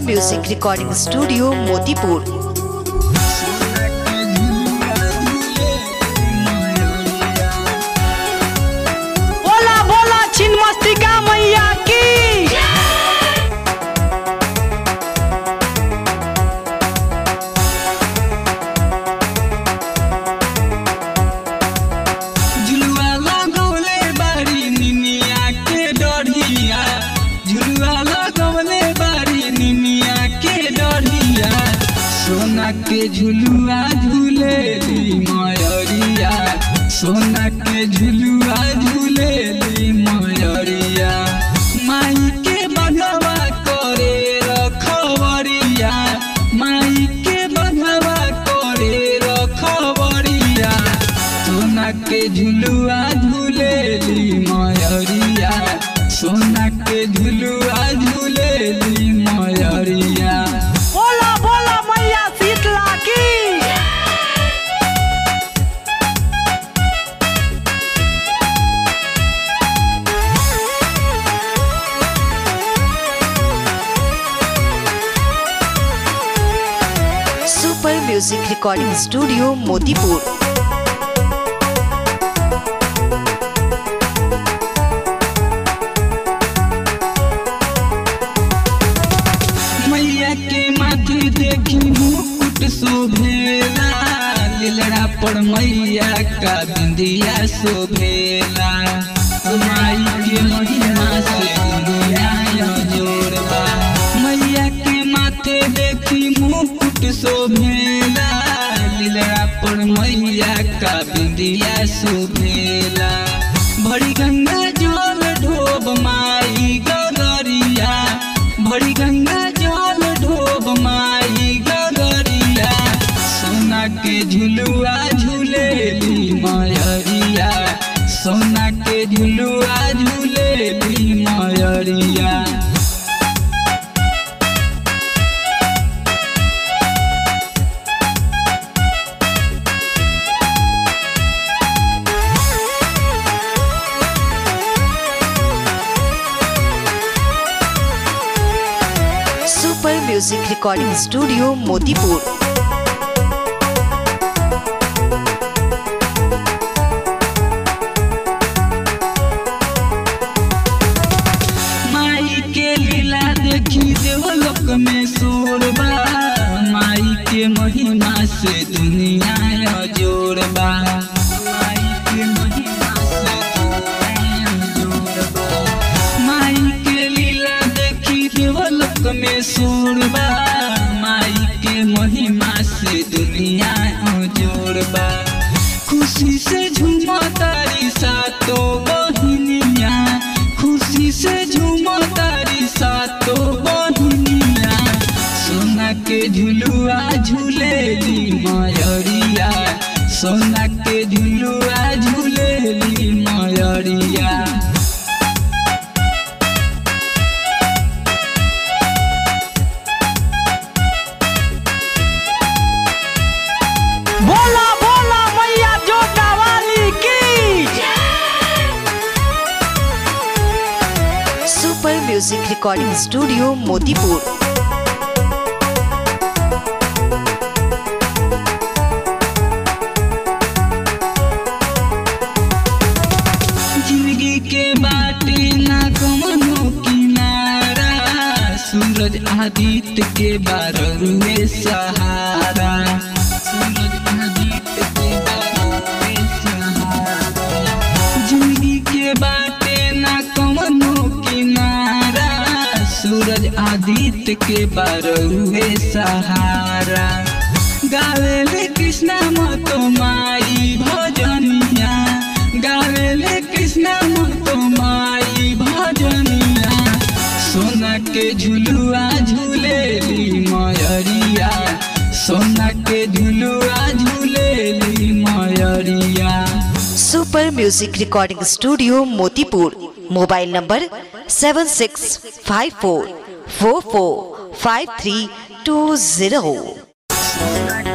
music recording studio Motipur बोला बोला छिन्मस्तिका मैया की झुलुआ लगौले बारी निनिया के डढ़िया झुलुआ लगौले बारी निनिया के डढ़िया सोना के झुलुआ झूलेली मयरिया सोना के झुलुआ झूलेली मयरिया माई के बघवा करे रखवरिया माई के बघवा करे रखवरिया सोना के झुलुआ झूलेली मयरिया सोना के झुलुआ झूलेली मयरिया बोला बोला मैया शीतला की super music recording studio Motipur मैया के माथे देखी मुकुट शोभेला लीलड़ा पर मैया का बिंदिया शोभेला माई के महिमा से दुनिया जोड़बा मैया के माथे देखी मुकुट शोभेला लीलड़ा पर मैया का बिंदिया शोभेला भरी गंगा जल ढोब माई गगरिया भरी गंगा जल ढोब माई गगरिया सोना के झुलुआ झूलेली मयरिया सोना के झुलुआ झूलेली मयरिया super music recording studio Motipur माई के लीला देखी देवलोक में शोरबा माई के महिमा से दुनिया जोड़बा माई के महिमा से दुनिया जोड़बा माई के लीला देखी देवलोक में शोरबा माई के महिमा से दुनिया जोड़बा खुशी से झूमा तारी सातो बहिनिया खुशी से झूमा तारी सातो बहिनिया सोना के झुलुआ झूलेली मयरिया सोना के झुलुआ झूलेली मयरिया बोला बोला मैया जोटा वाली की super music recording studio Motipur जिंदगी के बाटे ना कमनो किनारा सूरज आदित्य के बारहवें सहारा सूरज आदित्य के बारहवें सहारा जिंदगी के बाटे ना कमनो किनारा सूरज आदित्य के बारहवें सहारा गावेले कृष्णा मतो माई भजनिया गावेले कृष्णा मतो माई भजनिया सोना के झुलुआ झूलेली मयरिया सोना के झुलुआ झूलेली मयरिया super music recording studio Motipur mobile number seven six five four four four five three two zero